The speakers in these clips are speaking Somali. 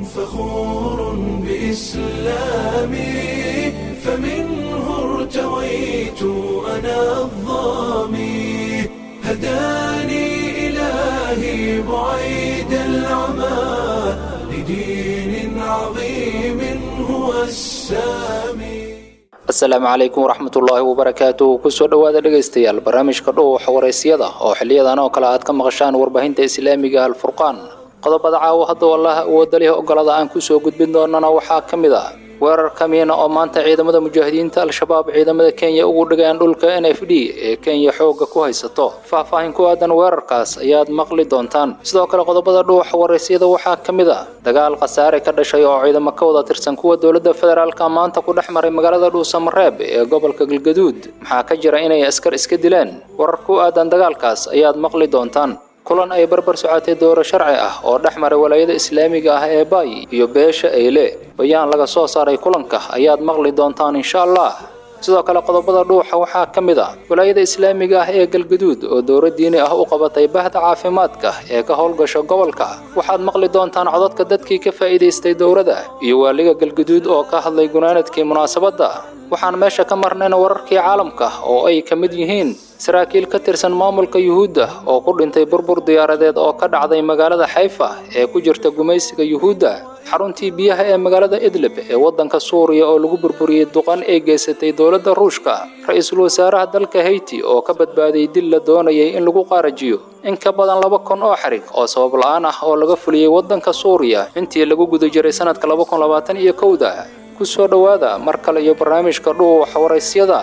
فخور بإسلامي فمنه ارتويت أنا الظامي هداني إلهي بعيد العمى لدين عظيم هو السامي asalaamu calaykum waraxmatullaahi wabarakaatuh kusoo dhowaada dhegaystayaal barnaamijka dhuuxa waraysyada oo xiliyadan oo kale aad ka maqashaan warbaahinta islaamiga alfurqaan qodobada caawo hadduu allaha awooda leh ogolada aan kusoo gudbin doonana waxaa ka mid ah weerar kamiina oo maanta ciidamada mujaahidiinta al-shabaab ciidamada kenya ugu dhigeen dhulka n f d ee kenya xoogga ku haysato faahfaahin ku aadan weerarkaas ayaad maqli doontaan sidoo kale qodobada dhuuxa waraysyada waxaa ka mid ah dagaal khasaare ka dhashay oo ciidamo ka wada tirsan kuwa dowladda federaalka maanta ku dhex maray magaalada dhuusamareeb ee gobolka galgaduud maxaa ka jira inay askar iska dileen warar ku aadan dagaalkaas ayaad maqli doontaan kulan ay barbar socotay dooro sharci ah oo dhex maray walaayada islaamiga ah ee baay iyo beesha eyle bayaan laga soo saaray kulanka ayaad maqli doontaan insha allah sidoo kale qodobada dhuuxa waxaa ka mid ah walaayada islaamiga ah ee galgaduud oo dowro diini ah u qabatay bahda caafimaadka ee ka howlgasha gobolka waxaad maqli doontaan codadka dadkii ka faa'iidaystay dowrada iyo waaliga galgaduud oo ka hadlay gunaanadkii munaasabadda waxaan meesha ka marnayna wararkii caalamka oo ay ka mid yihiin saraakiil ka tirsan maamulka yuhuudda oo ku dhintay burbur diyaaradeed oo ka dhacday magaalada xayfa ee ku jirta gumaysiga yuhuudda xaruntii biyaha ee magaalada idlib ee waddanka suuriya oo lagu burburiyey duqan ay geysatay dowladda ruushka ra-iisul wasaaraha dalka hayti oo ka badbaadiyey dil la doonayay in lagu qaarajiyo in ka badan laba kun oo xarig oo sabab la-aan ah oo laga fuliyey waddanka suuriya intii lagu guda jiray sanadka laba kun labaatan iyo kowda ku soo dhowaada mar kale iyo barnaamijka dhuuxa waraysyada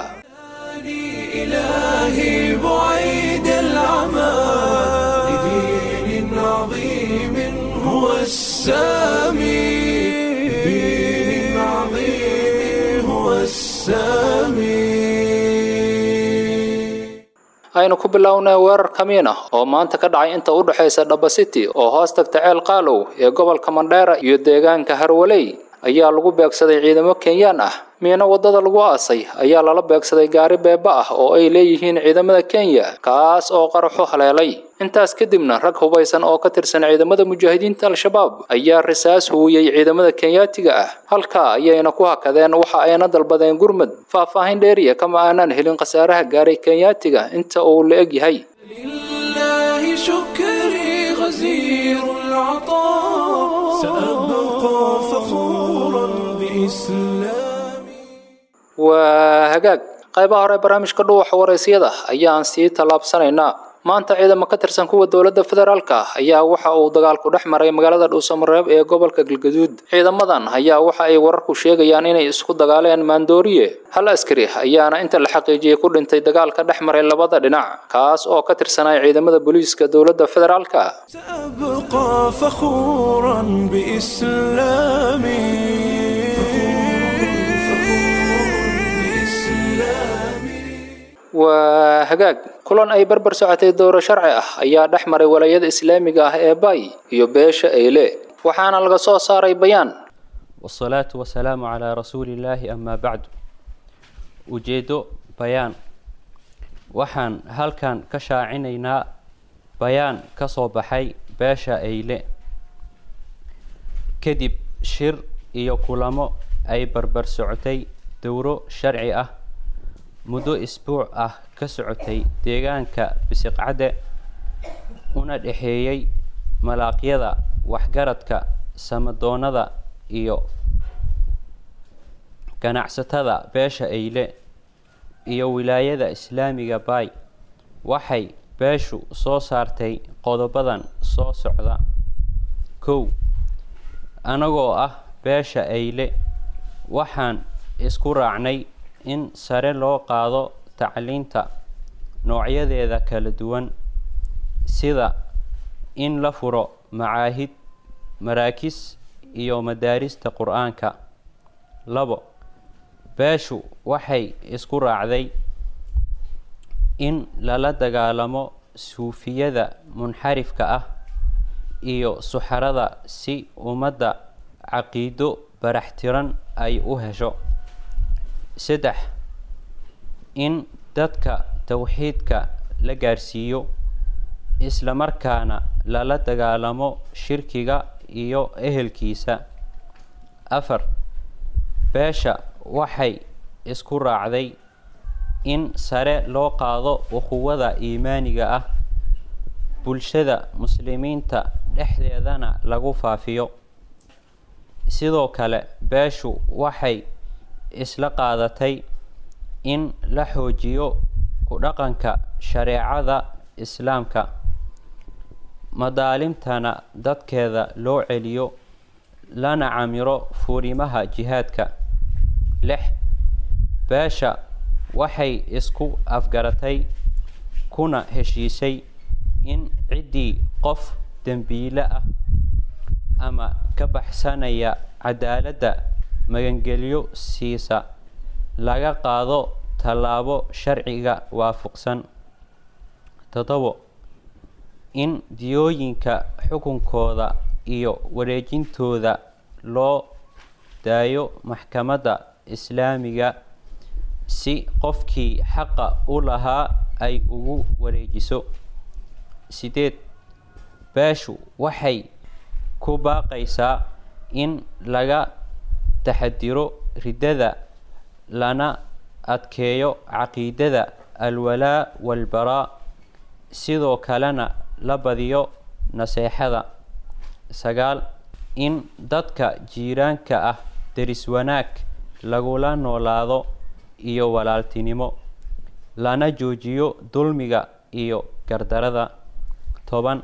إلهي بعيد العمى لدين عظيم هو السامي لدين عظيم هو السامي aynu ku bilownay weerar kamiin ah oo maanta ka dhacay inta u dhexaysa dhaba city oo hoos tagta ceel qaalow ee gobolka mandheera iyo deegaanka harwaley ayaa lagu beegsaday ciidamo kenyaan ah miino waddada lagu aasay ayaa lala beegsaday gaari beeba ah oo ay leeyihiin ciidamada kenya kaas oo qaraxo haleelay intaas kadibna rag hubaysan oo ka tirsan ciidamada mujaahidiinta al-shabaab ayaa risaas huwiyey ciidamada kenyaatiga ah halkaa ayayna ku hakadeen waxa ayna dalbadeen gurmud faahfaahin dheeriya kama aanaan helin khasaaraha gaaray kenyaatiga inta uu la eg yahay لله شكري غزير العطاء سأبقى فخورا بإسلامي waa hagaag qaybaha hore barnaamijka dhuuxa waraysyada ayaan sii tallaabsanaynaa maanta ciidamo ka tirsan kuwa dowladda federaalka ayaa waxa uu dagaalku dhex maray magaalada dhuusamareeb ee gobolka galgaduud ciidamadan ayaa waxa ay wararku sheegayaan inay isku dagaaleen maandooriye hal askari ayaana inta la xaqiijiyey ku dhintay dagaalka dhex maray labada dhinac kaas oo ka tirsanaya ciidamada booliiska dowladda federaalka سأبقى فخورا بإسلامي waa hagaag kulan ay barbar socotay dooro sharci ah ayaa dhex maray walaayada islaamiga ah ee bay iyo beesha eyle waxaana laga soo saaray bayaan والصلاة والسلام على رسول الله أما بعد ujeedo bayaan waxaan halkan ka shaacinaynaa bayaan ka soo baxay beesha eyle kadib shir iyo kulamo ay barbar socotay dowro sharci ah muddo isbuuc ah ka socotay deegaanka bisiqcadde una dhexeeyey malaaqyada waxgaradka samadoonada iyo ganacsatada beesha eyle iyo wilaayada islaamiga baay waxay beeshu soo saartay qodobadan soo socda kow anagoo ah beesha eyle waxaan isku raacnay in sare loo qaado tacliinta noocyadeeda kala duwan sida in la furo macaahid maraakis iyo madaarista qur-aanka labo beeshu waxay isku raacday in lala dagaalamo suufiyada munxarifka ah iyo suxarada si ummadda caqiido baraxtiran ay u hesho saddex in dadka towxiidka la gaarsiiyo isla markaana lala dagaalamo shirkiga iyo ehelkiisa afar beesha waxay isku raacday in sare loo qaado ukhuwada iimaaniga ah bulshada muslimiinta dhexdeedana lagu faafiyo sidoo kale beeshu waxay isla qaadatay in la xoojiyo ku dhaqanka shareecada islaamka madaalimtana dadkeeda loo celiyo lana camiro furimaha jihaadka lix beesha waxay isku afgaratay kuna heshiisay in ciddii qof dembiile ah ama ka baxsanaya cadaaladda magangelyo siisa laga qaado tallaabo sharciga waafaqsan toddobo in diyooyinka xukunkooda iyo wareejintooda loo daayo maxkamadda islaamiga si qofkii xaqa u lahaa ay ugu wareejiso sideed beeshu waxay ku baaqaysaa in laga taxadiro riddada lana adkeeyo caqiidada alwalaa walbaraa sidoo kalena la badiyo naseexada sagaal in dadka jiiraanka ah deris wanaag lagula noolaado iyo walaaltinimo lana joojiyo dulmiga iyo gardarada toban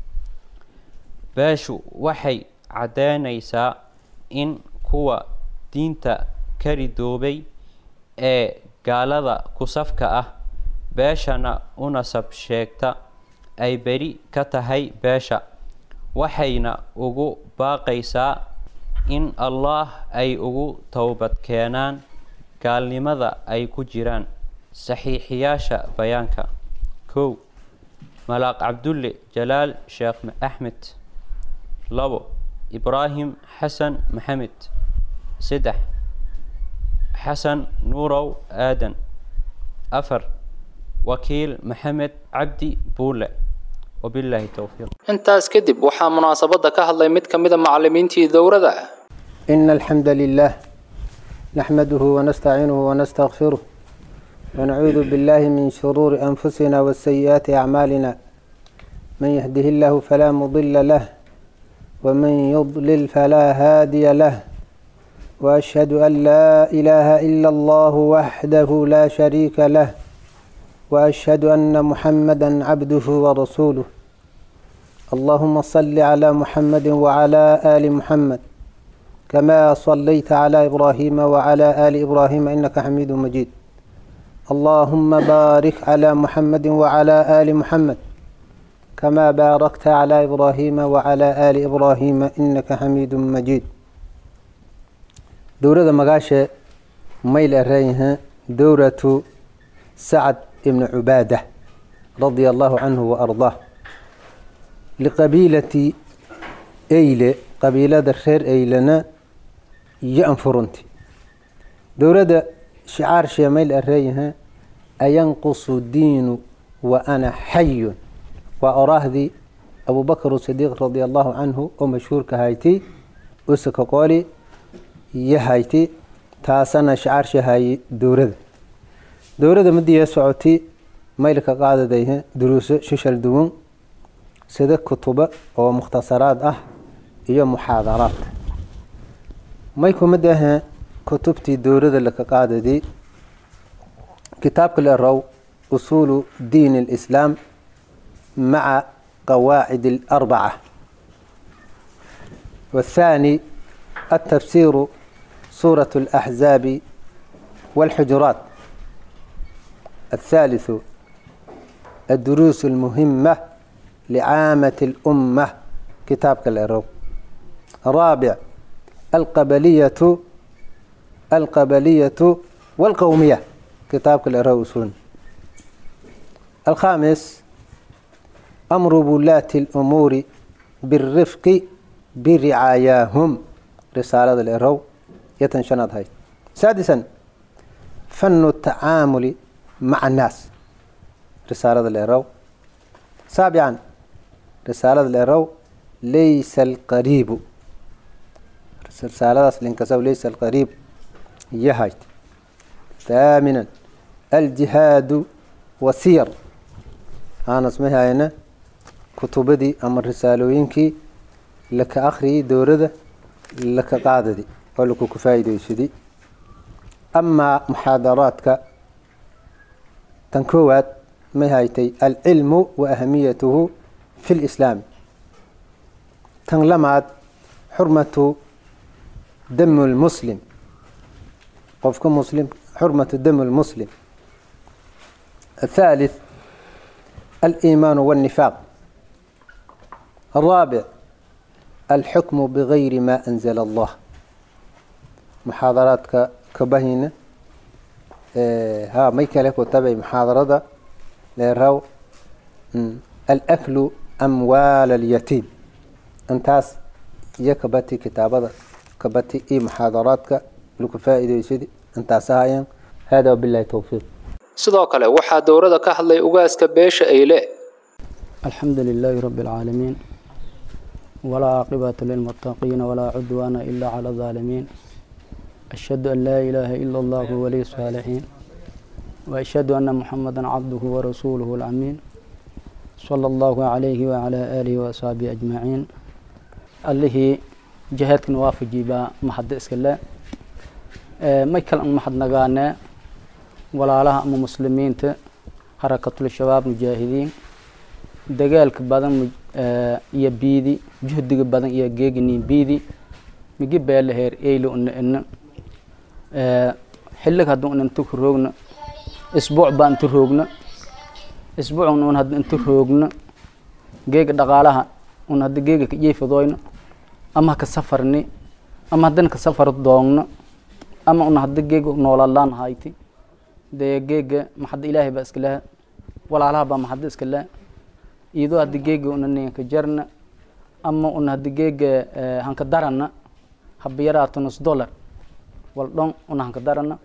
beeshu waxay caddeynaysaa in kuwa diinta ka ridoobay ee gaalada kusafka ah beeshana u nasab sheegta ay beri ka tahay beesha waxayna ugu baaqaysaa in allaah ay ugu towbad keenaan gaalnimada ay ku jiraan saxiixiyaasha bayaanka kow malaaq cabdulle jalaal sheekh axmed labo ibraahim xasan maxamed saddex xasan nuurow aadan afar wakiil maxamed cabdi buule wabilaahi towfiiq intaas kadib waxaa munaasabadda ka hadlay mid ka mida macallimiintii dowrada إن الحمد لله نحمده ونستعينه ونستغفره ونعوذ بالله من شرور أنفسنا وسيئات أعمالنا من يهده الله فلا مضل له ومن يضلل فلا هادي له وأشهد أن لا إله إلا الله وحده لا شريك له وأشهد أن محمدا عبده ورسوله اللهم صل على محمد وعلى آل محمد كما صليت على إبراهيم وعلى آل إبراهيم إنك حميد مجيد اللهم بارك على محمد وعلى آل محمد كما باركت على إبراهيم وعلى آل إبراهيم إنك حميد مجيد دورة مغاشة ميل أريها دورة سعد بن عبادة رضي الله عنه وأرضاه لقبيلة أيلة قبيلة الخير أيلنا ينفرنتي دورة شعار شميل أريها أينقص الدين وأنا حي وأراه ذي أبو بكر الصديق رضي الله عنه ومشهور كهايتي أسك قولي يهايتي تاسنا شعار شهاي دورة دورة مدي سعوتي ميلك قاعدة ديها دروس ششل دون سيدة كتب ومختصرات أه هي محاضرات ميكو مدها كتبتي دورة لك قاعدة دي كتاب الرو أصول دين الإسلام مع قواعد الأربعة والثاني التفسير سورة الأحزاب والحجرات الثالث الدروس المهمة لعامة الأمة كتاب كالإرو الرابع القبلية القبلية والقومية كتاب كالإرو سون الخامس أمر ولاة الأمور بالرفق برعاياهم رسالة الإرو يتنشنط هاي سادسا فن التعامل مع الناس رسالة الإرو سابعا رسالة الإرو ليس القريب silsaaladaas linkasaw laysa alqariib yahayt thaaminan aljihaadu wasiyar aanas ma hayna kutubadii ama risaalooyinkii laka akhriyay dowladda laka qaadadi oo lakuku faa'iidaysaday amaa muxaadaraadka tan koowaad may haytay alcilmu wa ahamiyatuhu fi lislaami tan lamaad xurmatu dami lmuslim qofka muslim xurmatu dami lmuslim الثالث الإيمان والنفاق الرابع الحكم بغير ما أنزل الله محاضرات كبهينة ها ميكا لك وتبعي محاضرة ليرو الأكل أموال اليتيم أنتاس يكبتي كتابة كبتي إي محاضراتك لك فائدة يسيدي أنتاس هايا هذا وبالله توفيق sidoo kale waxaa dowrada ka hadlay ugaaska beesha eyle الحمد لله رب العالمين ولا عاقبة للمتقين ولا عدوان إلا على الظالمين أشهد أن لا إله إلا الله ولي الصالحين وأشهد أن محمدا عبده ورسوله الأمين صلى الله عليه وعلى آله وأصحابه أجمعين اللي جهادك نوافجي با محد إسكلا ما يكلم محد نغانا ولا لها أم مسلمين حركة الشباب مجاهدين dagaalka badan iyo biidi juhdiga badan iyo geegini biidi migi beela heer eylo una ina xillig hadda un inta ku roogna isbuuc baa inta roogna isbuucun un hadda inta roogna geega dhaqaalaha un hadda geega ka jeefadoyna ama haka safarni ama haddana ka safar doogna ama un hadda geega noolalaan hayti dee geega maxadda ilaahay baa iska laha walaalaha baa maxadda iska laha iyadoo hadda geega una ninka jarna ama una hadda geega hanka darana haba yaraata nus dollar wal dhon una hanka darana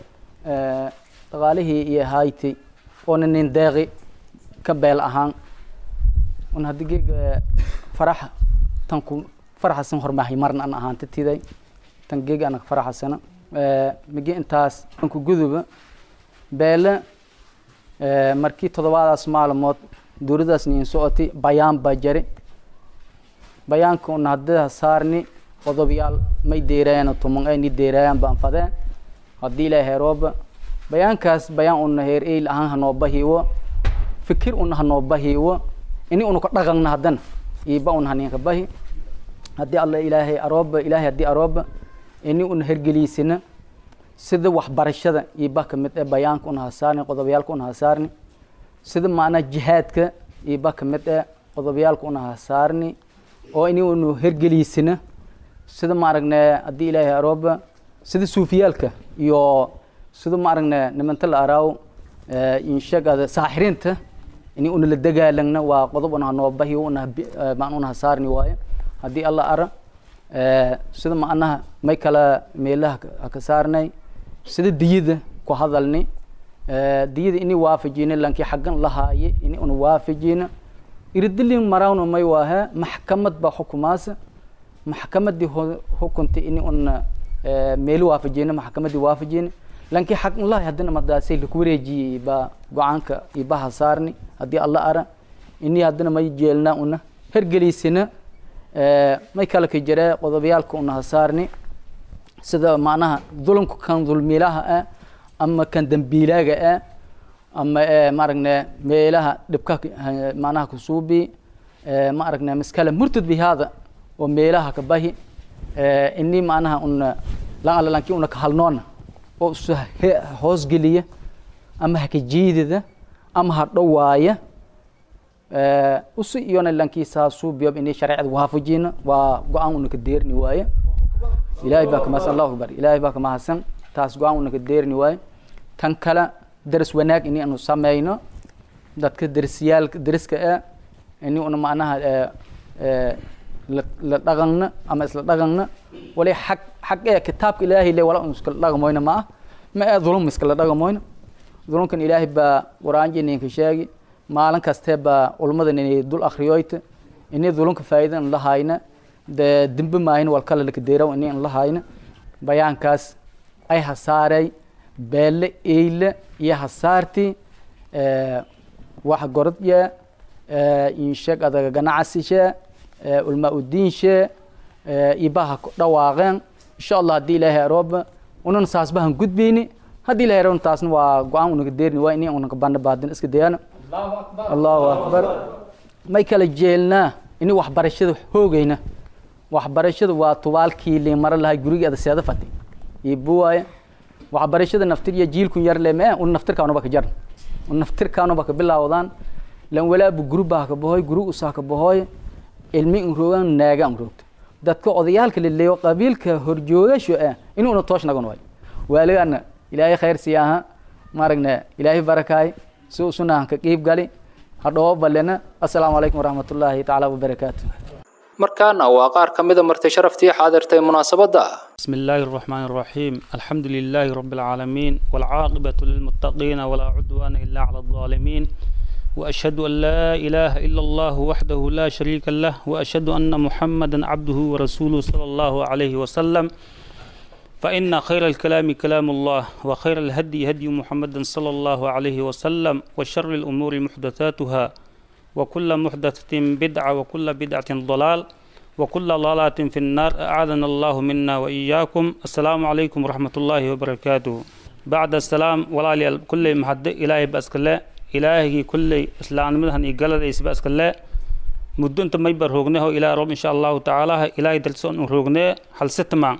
dhaqaalihii iyo hayti oona nin deeqi ka beel ahaan una hadda geega faraxa tanku faraxasan hormahay marna an ahaanta tiday tan geega anaka faraxasana migi intaas anku guduba beele markii toddobaadaas maalmood dowladaas niin socoti bayaan baa jari bayaanka una hadda saarni qodobayaal may deeraayaan tuman ay ni deeraayaan baan fadeen haddii ilaa heerooba bayaankaas bayaan una heer eyl ahaan hanoo bahiiwo fikir una hanoo bahiiwo ini una ka dhaqanna haddana iiba una haninka bahi haddii alla ilaahay arooba ilaahay haddii arooba ini una hergeliisina sida waxbarashada iiba kamid ee bayaanka una hasaarni qodobayaalka una hasaarni sida macnaa jihaadka iiba kamid ee qodobayaalka una hasaarni oo ini unu hergeliisina sida ma aragne haddii ilaahay arooba sida suufiyaalka iyo sida ma aragne nimanta la araaw inshagada saaxiriinta ini una la dagaalagna waa qodob una hanoo bahi una maan una hasaarni waaye haddii alla ara sida macnaha may kala meelaha haka saarnay sida diyada ku hadalni diyada ini waafajina lankii xaggan lahaaye ini una waafajina iridilin marawna may waahe maxkamad baa xukumaasa maxkamadii hukuntay ini una meeli waafajina maxkamadii waafajina lankii xaggan lahay haddana madaasay laku wareejiyey baa go-aanka ibaha saarni haddii alla ara ini haddana may jeelna una hergeliysina may kala ka jire qodobayaalka una hasaarni sida macnaha dulumka kan dulmiilaha ah ama kan dambiilaaga ah ama ma aragne meelaha dhibka macnaha kusuubi ma aragne miskale murtad bi hada oo meelaha ka bahi ini macnaha una lan alla lankii una ka halnoona oo isu hoosgeliya ama haka jiidida ama ha dhowaaya usi iyona lankii saasuubiyob ini shareecada waafajina waa go-aan una ka deerni waaye ilaahay baa kamahadsan allahu akbar ilaahay baa kamahadsan taas go-aan una ka deerni waaye tan kale daris wanaag ini anu sameyno dadka darisyaalka dariska ah ini una macnaha la dhaqanna ama isla dhaqanna wali xag xag ee kitaabka ilaahay le wala un iskala dhaqmoyna ma ah ma ee dulum iskala dhaqmoyna dulumkan ilaahay baa qur-aanji ninka sheegi maalin kastee baa ulmadan inay dul akriyoyta inay dulunka faa'iidan lahayna dee dembe maahin wal kale laka deeraw ini an lahayna bayaankaas ay hasaaray beelle eyle iyo hasaarti wax gorodye insheeg adaga ganacsishe ulmaa udiinshe ibaha dhawaaqeen insha allah haddii ilaahay arooba unan saasbahan gudbeyni haddii ilahay arooba taasna waa go-aan unaga deerni waa ini unaga banda baadin iska dayana allahu akbar may kala jeelnaa ini waxbarashada hoogeyna waxbarashada waa tubaalkii li mara lahay gurigeeda seeda fati ibuwaaya waxbarashada naftir iyo jiilkun yar le mee un naftirkaanaba ka jar un naftirkaanaba ka bilaawdaan lan walaabu gurubaa ka bahoy guru usaa ka bahoy ilmi in roogan naaga an roogto dadka odayaalka leleeyo qabiilka horjoogasho ah inuuna toosh nagan waayo waaligana ilaahay khayr siyaaha maaragna ilaahay barakaay si usunahan ka qiib gali hadhoo balena assalaamu calaykum waraxmatullaahi tacaala wabarakaatu markaana waa qaar ka mida marti sharaftii xaadirtay munaasabadda بسم الله الرحمن الرحيم الحمد لله رب العالمين والعاقبة للمتقين ولا عدوان إلا على الظالمين وأشهد أن لا إله إلا الله وحده لا شريك له وأشهد أن محمدا عبده ورسوله صلى الله عليه وسلم فإن خير الكلام كلام الله وخير الهدي هدي محمد صلى الله عليه وسلم وشر الأمور محدثاتها وكل محدثة بدعة وكل بدعة ضلال وكل ضلالة في النار أعاذنا الله منا وإياكم السلام عليكم ورحمة الله وبركاته بعد السلام ولا كل محد إلهي بأسكلا إلهي كل إسلام مدهن إقال ليس بأسكلا مدو انت ميبر روغنه إلى رب إن شاء الله تعالى إلهي دلسون روغنه هل ستما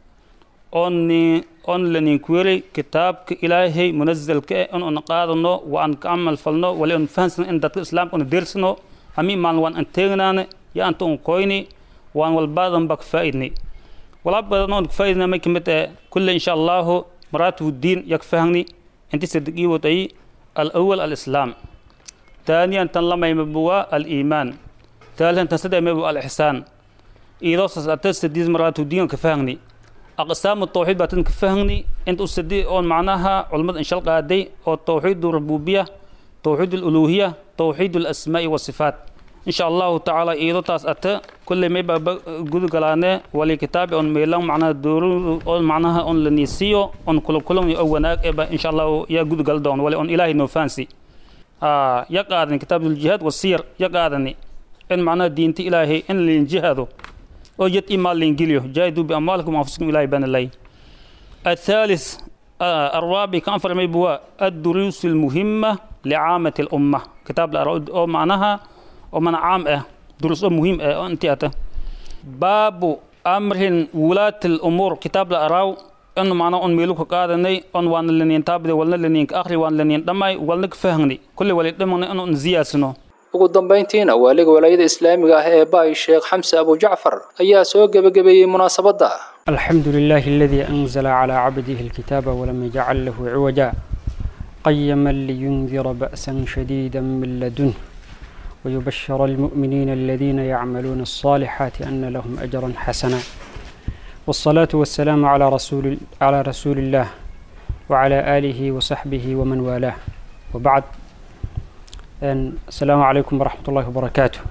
أني أن لنين كويري كتاب إلهي منزل كأ أن أنقاضنو وأن كعمل فلنو ولأن فهنسن إن دات الإسلام أن ديرسنو أمي مان وأن أنتغنان يا أنتون كويني وان والبعض بك فائدني ولا بدنا فائدنا ما كمت كل إن شاء الله مرات الدين يكفهني أنت صدقي وتأي الأول الإسلام ثانيا تنلم يمبوا الإيمان ثالثا تصدق يمبوا الإحسان إذا ستستديز مرات الدين كفهني أقسام التوحيد باتن كفهني أنت أستدي أون معناها علماء إن شاء الله قادي أو توحيد الربوبية توحيد الألوهية توحيد الأسماء والصفات إن شاء الله تعالى إيدو تاس أتا كل ما يبقى جود قلانة ولي كتاب أن ميلان معناها دور أن معناها أن لنيسيو أن كل كلهم يؤوناك إبا إن شاء الله يا جود قلدون ولي أن إلهي نوفانسي آه يقعدني كتاب الجهاد والسير يقعدني إن معناها دينتي إلهي إن لين جهادو أو جت إما لينجيليو جاهدوا بأموالكم وأنفسكم إلهي بان الله الثالث آه الرابع كان فرمي بوا الدروس المهمة لعامة الأمة كتاب الأرود أو معناها ومن عام اه دروس مهم اه انت اتا باب امر ولاة الامور كتاب الاراو انه معنا ان ميلو قادني ان وان لنين تابد ولنا لنين اخري وان لنين دماي ولنا فهمني كل ولي دمنا انه نزياسنو ugu dambayntiina waaliga walaayada islaamiga ah ee baay sheekh xamse abu jacfar ayaa soo gebagabeeyey munaasabadda الحمد لله الذي أنزل على عبده الكتاب ولم يجعل له عوجا قيما لينذر بأسا شديدا من لدنه ويبشر المؤمنين الذين يعملون الصالحات أن لهم أجرا حسنا والصلاة والسلام على رسول على رسول الله وعلى آله وصحبه ومن والاه وبعد أن السلام عليكم ورحمة الله وبركاته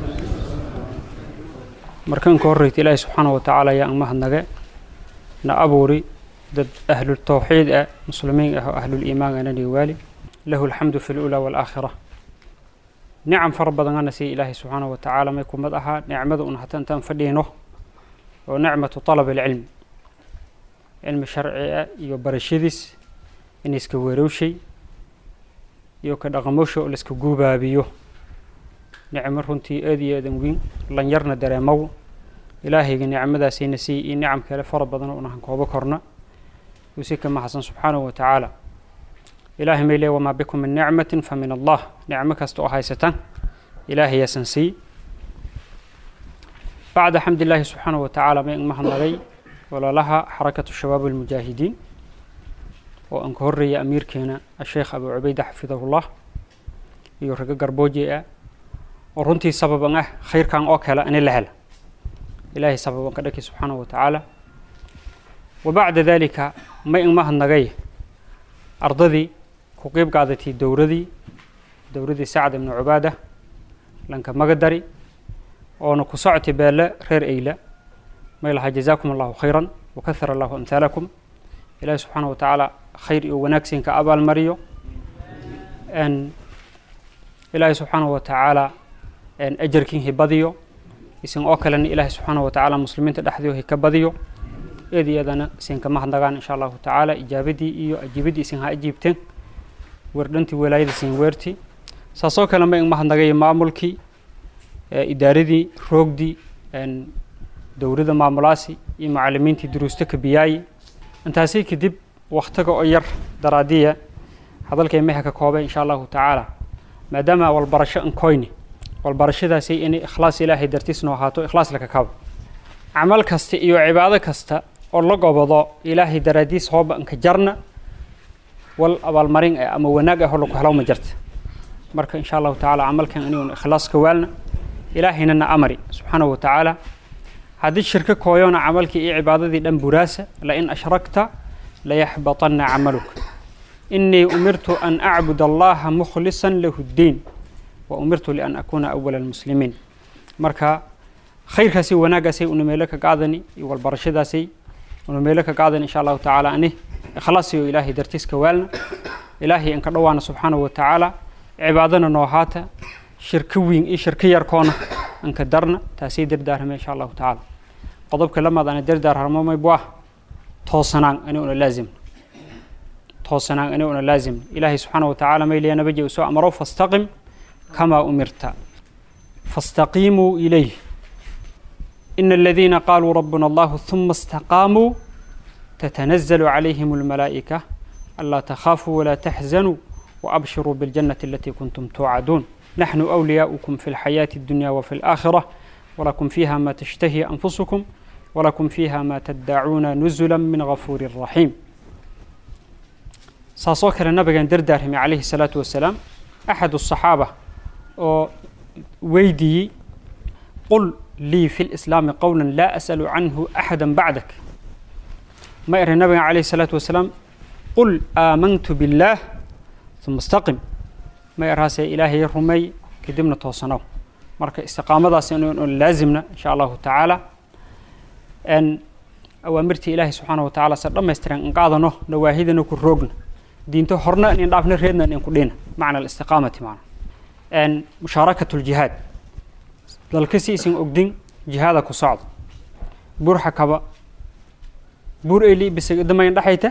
مركان كوريت إلهي سبحانه وتعالى يا أمه النجاة نأبوري ضد أهل التوحيد مسلمين أهل الإيمان أنا والي له الحمد في الأولى والآخرة nicam fara badan ana siiya ilaahay subxaanahu wa tacaala may kumad ahaa nicmada un hata intaan fadhiino oo nicmatu talab alcilmi cilmi sharci ah iyo barashadiis in iska weerowshay iyo ka dhaqamosha oo laiska guubaabiyo nicmo runtii aad iyo aadan weyn lanyarna dareemow ilaahayga nicmadaasayna siiya iyo nicam kale fara badan oo unahan koobo korna uu si ka mahadsan subxaanahu wa tacaala ilaahay may leey wamaa bikum min nicmatin fa min allah nicmo kasta oo haysataan ilaahay yaasan sii bacda xamdillaahi subxaanahu wa tacaala may mahadnagay ololaha xarakatu shabaab almujaahidiin oo aan ka horreeya amiirkeena asheekh abu cubayda xafidahullah iyo rago garbooje ah oo runtii sababan ah khayrkan oo kale ani la hela ilaahay sababan ka dhaki subxaanahu wa tacaala wa bacda dalika may in mahadnagay ardadii ku qeyb qaadatay dowradii dowradii sacd ibnu cubaada lanka magadari oona ku socotay beelle reer eyla may lahaa jazaakum allahu khayran wakahara allahu amhaalakum ilaahi subxaana wa tacaala khayr iyo wanaagsinka abaalmariyo ilaahi subxaana wa tacaala ajarkin hibadiyo isin oo kalena ilaahi subxaana wa tacaala muslimiinta dhexdii hika badiyo eed iyadana isinka mahadnagaan insha allahu tacaala ijaabadii iyo ajiibadii isin ha ajiibteen werdhantii walaayada isin weerti saasoo kale ma in mahadnagay maamulkii idaaradii roogdii dowladda maamulaasi iyo macalimiintii duruusta kabiyaayi intaasi kadib waktiga oo yar daraadiya hadalkay meha ka koobay insha allahu tacaala maadaama walbarasho ankoyni walbarashadaasi inay ikhlaas ilaahay dartiisno ahaato ikhlaas laka kabo camal kasta iyo cibaado kasta oo la gobado ilaahay daraadiis hooba anka jarna wal abaalmarin ah ama wanaag ah oo laku helo ma jirta marka insha allahu tacaala camalkan iniguna ikhlaas ka waalna ilaahayna na amari subxaanahu wa tacaala haddii shirko kooyona camalkii iyo cibaadadii dhan buraasa lain ashrakta layaxbaطana camaluka inii umirtu an acbud allaha mukhlisa lahu ddiin wa umirtu lian akuna awala almuslimiin marka khayrkaasi wanaagaasay una meelo ka qaadani iyo walbarashadaasay una meelo ka qaadani insha allahu tacaala ani ikhlaasiyo ilaahay dartiiska waalna ilaahay inka dhowaana subxaanahu wa tacaala cibaadana noo haata shirko weyn iyo shirko yarkoona anka darna taasay dardaarame insha allahu tacaala qodobka lamaad ana dardaarharmo maybu ah toosanaan ani una laazim toosanaan ani una laazim ilaahay subxaana wa tacaala mayliya nabaji u soo amaro fastaqim kamaa umirta fastaqiimuu ilayh ina aladiina qaaluu rabbuna allahu ثuma istaqaamuu تتنزل عليهم الملائكة ألا تخافوا ولا تحزنوا وأبشروا بالجنة التي كنتم توعدون نحن أولياؤكم في الحياة الدنيا وفي الآخرة ولكم فيها ما تشتهي أنفسكم ولكم فيها ما تدعون نزلا من غفور رحيم ساسوكر النبي دردارهم عليه الصلاة والسلام أحد الصحابة ويدي قل لي في الإسلام قولا لا أسأل عنه أحدا بعدك ما إر النبي عليه الصلاة والسلام قل آمنت بالله ثم استقم ما إرهاسي إلهي رمي كدمنا توصنو marka istiqaamadaas inuu laazimna insha allahu tacaala n awaamirtii ilaahay subxaana wa tacaala se dhammaystiran in qaadano nawaahidana ku roogna diinto horna in dhaafna reedna in ku dhina macna alistiqaamati macna n mushaarakatu ljihaad dalkasi isin ogdin jihaada ku socda burxa kaba bur eli bisadamayn dhexayta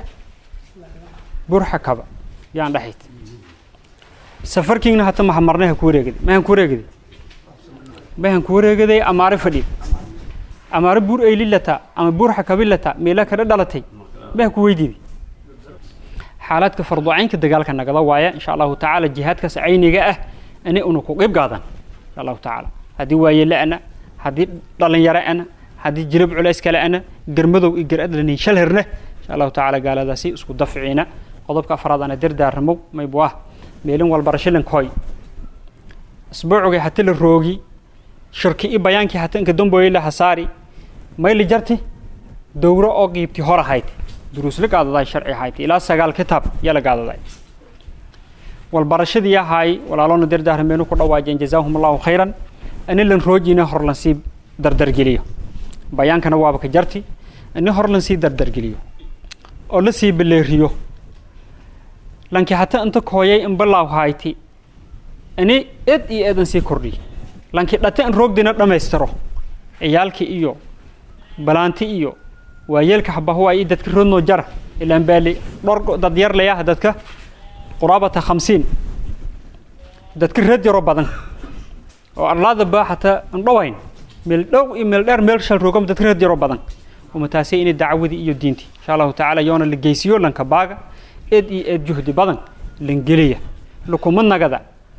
burxa kaba yaan dhexayta safarkiina hata mahamarnaha ku wareegada mahan ku wareegada mahan ku wareegaday amaare fadhi amaare buur eylilata ama buur xakabilata meela kada dhalatay mahan ku weydiiday xaaladka farducaynka dagaalka nagada waaya insha allahu tacaala jihaadkaas cayniga ah ani una ku qeyb qaadan insha allahu tacaala haddii waayele ana haddii dhalinyaro ana haddii jilab culays kale ana garmadow iyo garadlanin shal herna insha allahu tacaala gaaladaasi isku dafciina qodobka afraad ana dardaarramow maybu ah meelin walbarashilankoy isbuucugay hati la roogi shirki i bayaankii hata inka damboye la hasaari mayli jarti dowro oo qiibti hor ahayd duruusla gaadaday sharci ahayd ilaa sagaal kitaab yaa la gaadaday walbarashadii ahaay walaaloona dardaarmeenu ku dhawaajeen jazaahum allahu khayran ani lan roojina hor lan sii dardargeliyo bayaankana waaba ka jarti ani hor lan sii dardargeliyo oo la sii baleeriyo lanki hata inta kooyay in balaaw hayti ani ed iyo eedan sii kordhiy lanki dhate in roogdina dhammaystiro ciyaalki iyo balaanti iyo waayeelka habahuwa iyo dadka rodnoo jara ilaan baali dhor dad yar layaha dadka quraabata khamsiin dadka reed yaro badan oo arlaadaba hataa indhowayn meel dhow iyo meel dheer meel shal roogam dadka reed yaro badan umataasay inay dacwadii iyo diintii insha allahu tacaala yoona la geysiyo lanka baaga eed iyo eed juhdi badan langeliya lukuma nagada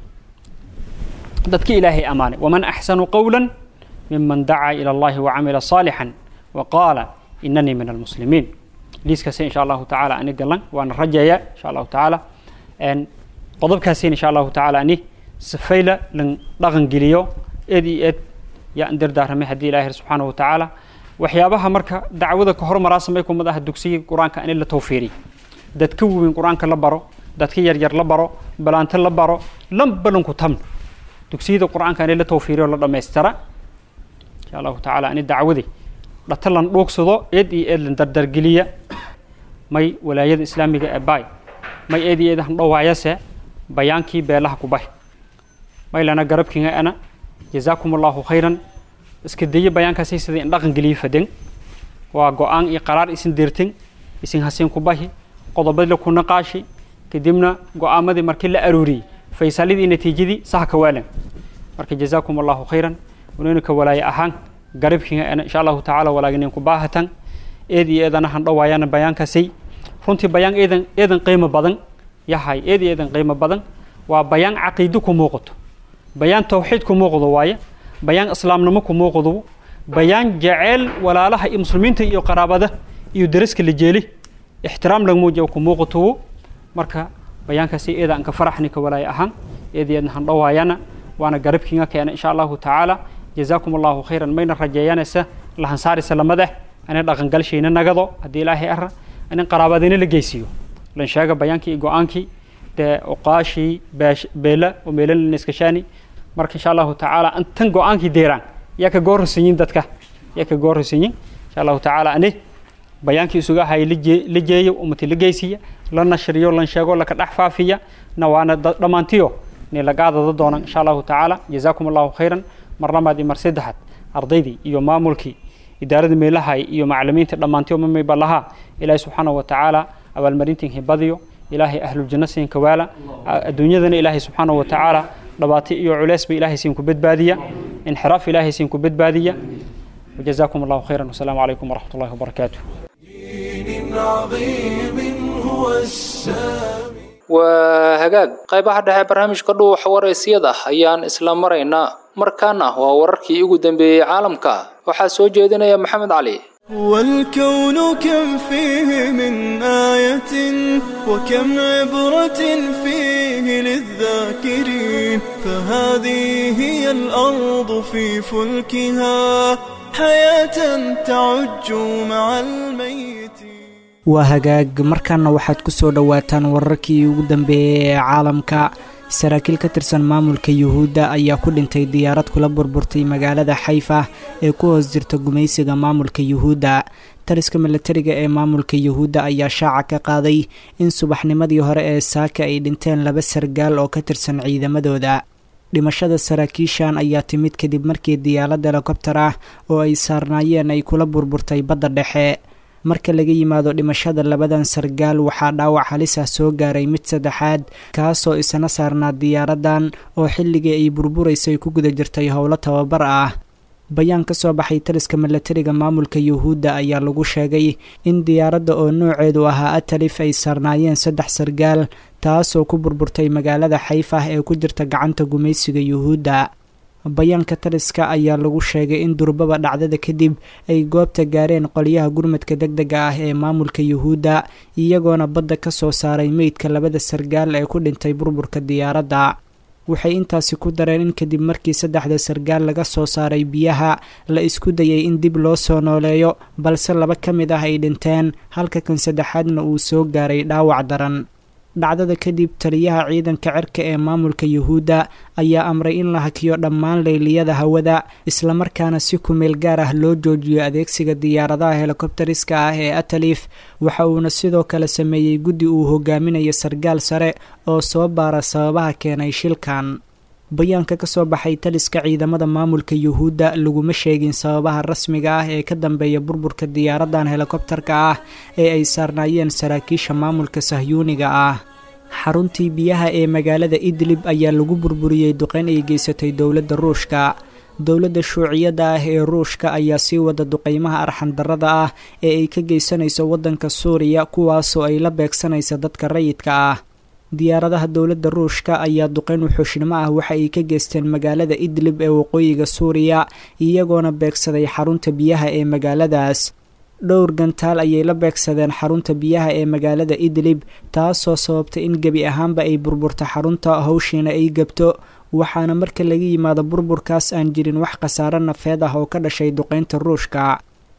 dadka ilaahay amaanay waman axsanu qawla miman dacaa ila allahi wacamila صaalixا waqaala inanii min almuslimiin liiskaasi insha allahu tacaala ani galan waana rajeeya insha allahu tacaala qodobkaasina insha allahu tacaala ani sifayla lan dhaqan geliyo eed iyo eed yaa an dardaaramay haddii ilahi subxaana wa tacaala waxyaabaha marka dacwada ka hormaraa samay kumad ah dugsiga qur-aanka ani la tawfiiriy dadka waweyn qur-aanka la baro dadka yaryar la baro balaanto la baro lan balanku tamn dugsiyada qur-aanka ani la tawfiiriyo la dhammaystira insha allahu tacaala ani dacwadi dhata lan dhuugsado eed iyo eed lan dardargeliya may walaayada islaamiga ee baay may eed iyo eed han dhowaayase bayaankii beelaha ku bahi may lana garabkinga ana jazaakum allahu khayran iska daye bayaankaasay sida in dhaqan geliya faden waa go-aan iyo qaraar isin dirtin isin hasiin ku bahi qodobadii la ku naqaashi kadibna go-aamadii markii la aruuriyey faysalidii natiijadii saha ka waalan marka jazaakum allahu khayran unayna ka walaaye ahaan garabkiinga ana insha allahu tacaala walaaginin ku baahatan eed iyo eedana han dhowaayana bayaankaasay runtii bayaan eedan eedan qiimo badan yahay eed iyo eedan qiimo badan waa bayaan caqiido ku muuqato bayaan tawxiid ku muuqdo waaye bayaan islaamnimo ku muuqdo bayaan jaceyl walaalaha iyo muslimiinta iyo qaraabada iyo daraska la jeeli ixtiraam laga muujiya ku muuqato marka bayaankaasi eeda aan ka faraxni ka walaaya ahaan eed iyo eedna han dhowaayana waana garabkiinga keena insha allahu tacaala jazaakum allahu khayran mayna rajeeyanaysa lahansaarisa lamada ana dhaqangalshayna nagado haddii ilaahay ara anin qaraabadina la geysiiyo lan sheega bayaankii iyo go-aankii dee oqaashii beela oo meelan iskashaani marka insha allahu tacaala intan go-aankii deeraan yaa ka goorraysanyin dadka yaa ka goorraysanyin insha allahu tacaala ani bayaankii isuga hay la jeeyo ummati la geysiya la nashriyo lan sheego laka dhex faafiya na waana dhammaantiyo ni lagaadada doonan insha allahu tacaala jazaakum allahu khayran mar labaad iyo mar saddexaad ardaydii iyo maamulkii idaarada meelahay iyo macalimiinta dhammaantiyo mamayba lahaa ilaahay subxaanahu wa tacaala abaalmarintiin hibadiyo ilaahay ahluljanno siin kawaala adduunyadana ilaahay subxaanahu wa tacaala dhabaati iyo culeysba ilaahay siin ku badbaadiya inxiraaf ilaahay siin ku badbaadiya وجزاكم الله خيرا والسلام عليكم ورحمة الله وبركاته دين عظيم هو السامي waa hagaag qaybaha dhexe barnaamijka dhuuxa waraysiyada ayaan isla maraynaa markaana waa wararkii ugu dambeeyey caalamka waxaa soo jeedinaya maxamed cali والكون كم فيه من آية وكم عبرة فيه للذاكرين فهذه هي الأرض في فلكها حياة تعج مع الميت waa hagaag markaana waxaad ku soo dhowaataan wararkii ugu dambeeyey ee caalamka saraakiil ka tirsan maamulka yuhuudda ayaa ku dhintay diyaarad kula burburtay magaalada xayfa ee ku hoos jirta gumaysiga maamulka yuhuudda taliska milatariga ee maamulka yuhuudda ayaa shaaca ka qaaday in subaxnimadii hore ee saaka ay dhinteen laba sargaal oo ka tirsan ciidamadooda dhimashada saraakiishan ayaa timid kadib markii diyaarad helikobtar ah oo ay saarnaayeen ay kula burburtay badda dhexe marka laga yimaado dhimashada labadan sargaal waxaa dhaawac halis ah soo gaaray mid saddexaad kaasoo isna saarnaa diyaaradan oo xilligii ay burburaysay ku guda jirtay howlo tababar ah bayaan ka soo baxay taliska milatariga maamulka yuhuudda ayaa lagu sheegay in diyaaradda oo nooceedu ahaa atalif ay saarnaayeen saddex sargaal taasoo ku burburtay magaalada xayfah ee ku jirta gacanta gumaysiga yuhuudda bayaanka taliska ayaa lagu sheegay in durbaba dhacdada kadib ay goobta gaareen qolyaha gurmadka deg dega ah ee maamulka yuhuudda iyagoona badda ka soo saaray meydka labada sargaal ee ku dhintay burburka diyaaradda waxay intaasi ku dareen in kadib markii saddexda sargaal laga soo saaray biyaha la isku dayay in dib loo soo nooleeyo balse laba ka mid ah ay dhinteen halka kan saddexaadna uu soo gaaray dhaawac daran dhacdada kadib taliyaha ciidanka cirka ee maamulka yuhuudda ayaa amray in la hakiyo dhammaan leyliyada hawada islamarkaana si kumeel gaar ah loo joojiyo adeegsiga diyaaradaha helikobteriska ah ee atalif waxa uuna sidoo kale sameeyey guddi uu hogaaminayo sargaal sare oo soo baara sababaha keenay shilkan bayaanka ka soo baxay taliska ciidamada maamulka yuhuudda laguma sheegin sababaha rasmiga ah ee ka dambeeya burburka diyaaradan helikobtarka ah ee ay saarnaayeen saraakiisha maamulka sahyuuniga ah xaruntii biyaha ee magaalada idlib ayaa lagu burburiyey duqeyn ay geysatay dowladda ruushka dowladda shuuciyadda ah ee ruushka ayaa sii wada duqeymaha arxandarrada ah ee ay ka geysanayso waddanka suuriya kuwaasoo ay la beegsanaysa dadka rayidka ah diyaaradaha dowladda ruushka ayaa duqeyn wuxuushnimo ah waxa ay ka geysteen magaalada idlib ee waqooyiga suuriya iyagoona beegsaday xarunta biyaha ee magaaladaas dhowr gantaal ayay la beegsadeen xarunta biyaha ee magaalada idlib taasoo sababtay in gebi ahaanba ay burburto xarunta hawshiina ay gebto waxaana marka laga yimaado burburkaas aan jirin wax khasaaro nafeed ah oo ka dhashay duqeynta ruushka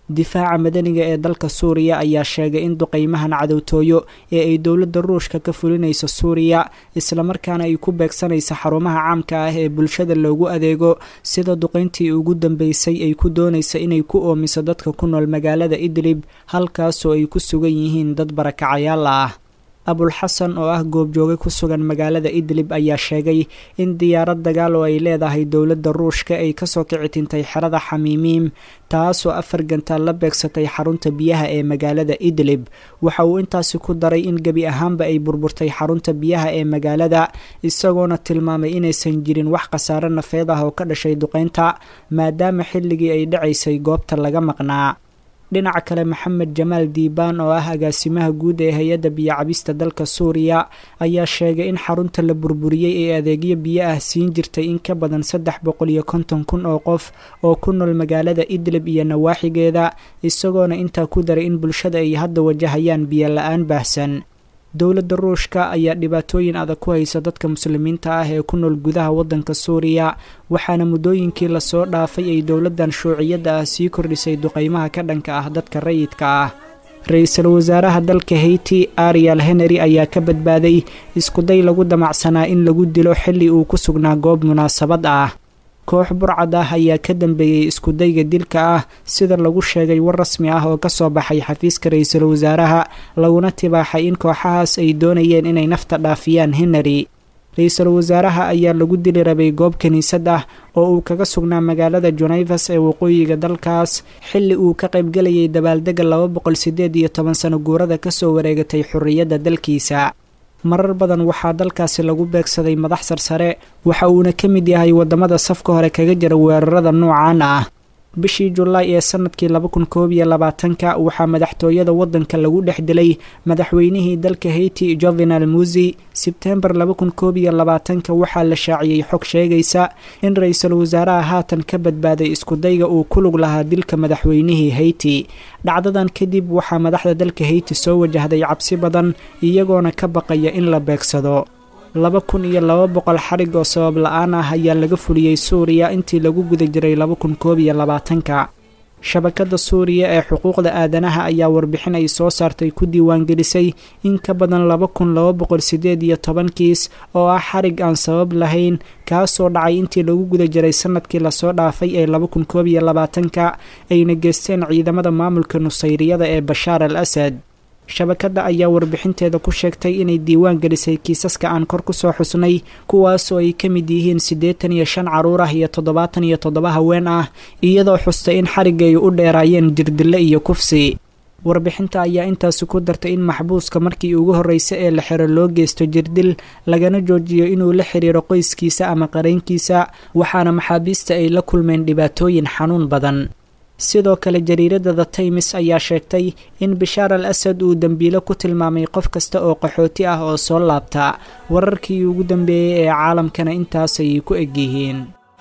difaaca madaniga ee dalka suuriya ayaa sheegay in duqeymahan cadowtooyo ee ay dowladda ruushka ka fulinayso suuriya islamarkaana ay ku beegsanaysa xarumaha caamka ah ee bulshada loogu adeego sida duqeyntii ugu dambeysay ay ku doonaysa inay ku oomiso dadka ku nool magaalada idlib halkaasoo ay ku sugan yihiin dad barakacayaal ah abulxasan oo ah goobjooge ku sugan magaalada idlib ayaa sheegay in diyaarad dagaal oo ay leedahay dowladda ruushka ay kasoo kici tintay xerada xamiimiim taasoo afar gantaal la beegsatay xarunta biyaha ee magaalada idlib waxa uu intaasi ku daray in gebi ahaanba ay burburtay xarunta biyaha ee magaalada isagoona tilmaamay inaysan jirin wax khasaare nafeed ah oo ka dhashay duqeynta maadaama xilligii ay dhacaysay goobta laga maqnaa dhinaca kale maxamed jamaal diibaan oo ah agaasimaha guud ee hay-adda biyocabista dalka suuriya ayaa sheegay in xarunta la burburiyey ee adeegyo biyo ah siin jirtay in ka badan saddex boqol iyo konton kun oo qof oo ku nool magaalada idlib iyo nawaaxigeeda isagoona intaa ku daray in bulshada ay hadda wajahayaan biyo la-aan baahsan dowladda ruushka ayaa dhibaatooyin adag ku haysa dadka muslimiinta ah ee ku nool gudaha waddanka suuriya waxaana muddooyinkii lasoo dhaafay ay dowladdan shuuciyadda ah sii kordhisay duqeymaha ka dhanka ah dadka rayidka ah ra-iisul wasaaraha dalka haiti ariel henry ayaa ka badbaaday iskuday lagu damacsanaa in lagu dilo xilli uu ku sugnaa goob munaasabad ah koox burcad ah ayaa ka dambeeyey iskudayga dilka ah sida lagu sheegay war rasmi ah oo kasoo baxay xafiiska ra-iisul wasaaraha laguna tibaaxay in kooxahaas ay doonayeen inay nafta dhaafiyaan henry ra-iisul wasaaraha ayaa lagu dili rabay goob kiniisad ah oo uu kaga sugnaa magaalada junayvas ee waqooyiga dalkaas xilli uu ka qaybgelayay dabaaldega laba boqol sideed iyo toban sano guurada kasoo wareegatay xorriyadda dalkiisa marar badan waxaa dalkaasi lagu beegsaday madax sarsare waxa uuna ka mid yahay waddamada safka hore kaga jira weerarada noocan ah bishii julaay ee sanadkii laba kun koob iyo labaatanka waxaa madaxtooyada waddanka lagu dhex dilay madaxweynihii dalka haiti jovenal musi sebtembar laba kun koob iyo labaatanka waxaa la shaaciyey xog sheegaysa in ra-iisul wasaaraha haatan ka badbaaday iskudayga uu ku lug lahaa dilka madaxweynihii haiti dhacdadan kadib waxaa madaxda dalka haiti soo wajahday cabsi badan iyagoona ka baqaya in la beegsado laba kun iyo laba boqol xarig oo sabab la-aan ah ayaa laga fuliyey suuriya intii lagu guda jiray laba kun koob iyo labaatanka shabakadda suuriya ee xuquuqda aadanaha ayaa warbixin ay soo saartay ku diiwaangelisay in ka badan laba kun laba boqol sideed iyo toban kiis oo ah xarig aan sabab lahayn kaasoo dhacay intii lagu guda jiray sanadkii lasoo dhaafay ee laba kun koob iyo labaatanka ayna geysteen ciidamada maamulka nusayriyada ee bashaar al asad shabakadda ayaa warbixinteeda ku sheegtay inay diiwaan gelisay kiisaska aan kor kusoo xusnay kuwaasoo ay ka mid yihiin siddeetan iyo shan caruur ah iyo toddobaatan iyo toddoba haween ah iyadoo xustay in xarigga ay u dheeraayeen jirdille iyo kufsi warbixinta ayaa intaasi ku dartay in maxbuuska markii ugu horreysa ee la xiro loo geysto jirdil lagana joojiyo inuu la xiriiro qoyskiisa ama qaraynkiisa waxaana maxaabiista ay la kulmeen dhibaatooyin xanuun badan sidoo kale jariiradda the taymis ayaa sheegtay in bishaar al asad uu dembiilo ku tilmaamay qof kasta oo qaxooti ah oo soo laabta wararkii ugu dambeeyey ee caalamkana intaasay ku egyihiin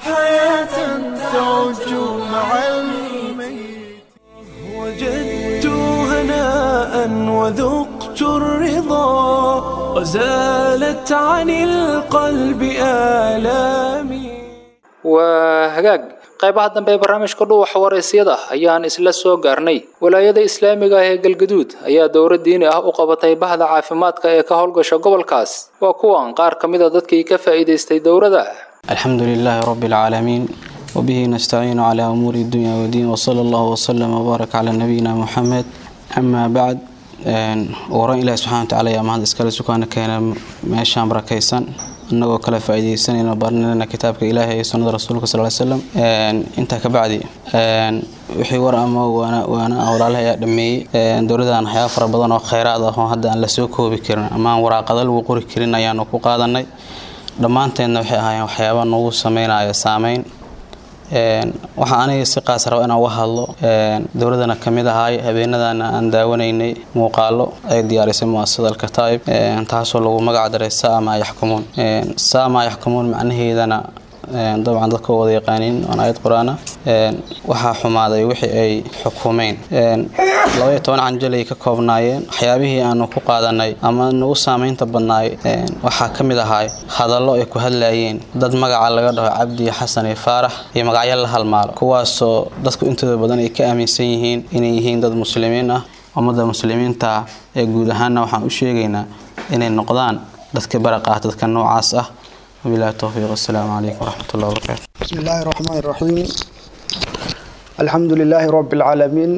وجدت هناء وذقت الرضا وزالت عن القلب آلامي waa hagaag qaybaha dambe ee barnaamijka dhuuxa waraysyada ayaan isla soo gaarnay walaayada islaamiga ah ee galgaduud ayaa dowlad diini ah u qabatay bahda caafimaadka ee ka howlgasha gobolkaas waa kuwan qaar ka mid a dadkii ka faa'iidaystay dowladda الحمد لله رب العالمين وبه نستعين على أمور الدنيا والدين وصلى الله وسلم وبارك على نبينا محمد أما بعد waran ilaahi subxana watacaala ayaa mahad iskale sukaana keena meeshaan barakaysan annagoo kale faa'iidaysanayna baranayna kitaabka ilaahay iyo sunnada rasuulka sal ly slam intaa ka bacdi wixii war ama waana waana ah walaalaha ayaa dhameeyey dowladdan waxyaaba fara badan oo kheyraad ah oo hadda aan la soo koobi karin ama aan waraaqada lagu qori karin ayaanu ku qaadanay dhammaanteedna waxay ahaayeen waxyaaba nagu sameynaya saameyn waxaa aniga si qaas raba inaan uga hadlo dowladana ka mid ahaay habeenadana aan daawanaynay muuqaalo ay diyaarisay muasasada alkataa'ib taasoo lagu magac daray saama yaxkumuun saama yaxkumuun macnaheedana dabcan dadka wada yaqaaniin waan aayad qur-aana waxaa xumaaday wixii ay xukumeen labaiyo toban canjalay ka koobnaayeen waxyaabihii aanu ku qaadanay ama nagu saameynta badnaay waxaa ka mid ahaay hadallo ay ku hadlayeen dad magaca laga dhaho cabdi xasan iyo faarax iyo magacyo la halmaalo kuwaasoo dadku intooda badan ay ka aaminsan yihiin inay yihiin dad muslimiin ah ummadda muslimiinta ee guud ahaanna waxaan u sheegaynaa inay noqdaan dadka baraqa ah dadka noocaas ah wabilahi towfiiq assalaamu calaykum waraxmatullahi wabarakaatu بسم الله الرحمن الرحيم الحمد لله رب العالمين